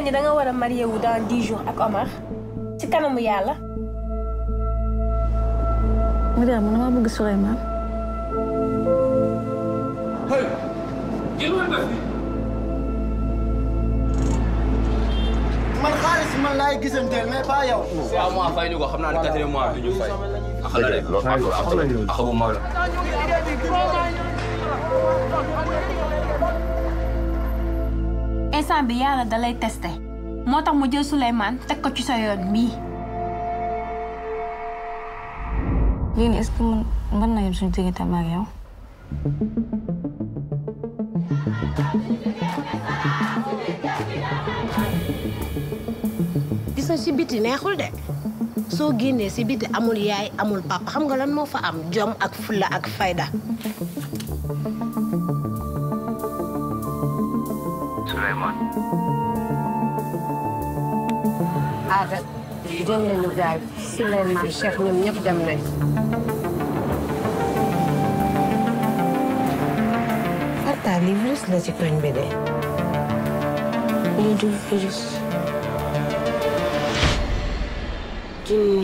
ni da nga war a marié wu dans dix jours ak Omar ci kanamu yàlla. Mariama man damaa bëgg Souleymane. hey jël woon def man xaalis man laay gisanteel mais pas yow. waaw mois fay ñu ko xam naa ne quatrième mois bi ñu fay. ak la de ak bu mag la. instant bi yàlla da lay testé moo tax mu jël Souleymane teg ko ci sa yoon mii. lii nii est-ce que mën mën na yem suñu diggante ak yow. gis na si biti neexul de soo génnee si biti amul yaay amul papa xam nga lan moo fa am jom ak fulla ak fayda Souleymane. Aada jël nañu gaal Souleymane Cheikh ñoom ñëpp dem nañ. Farta li virus la ci koñ bi de. lii du virus. jinni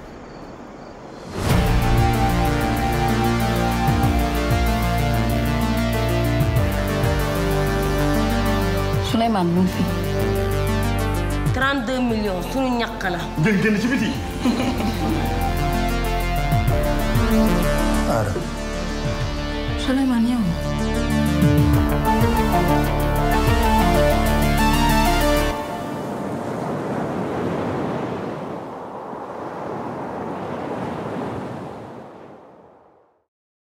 Souleymane mu ngi fi. 32 millions suñu ñàkk la ngeen génn ci biti. Souleymane yow.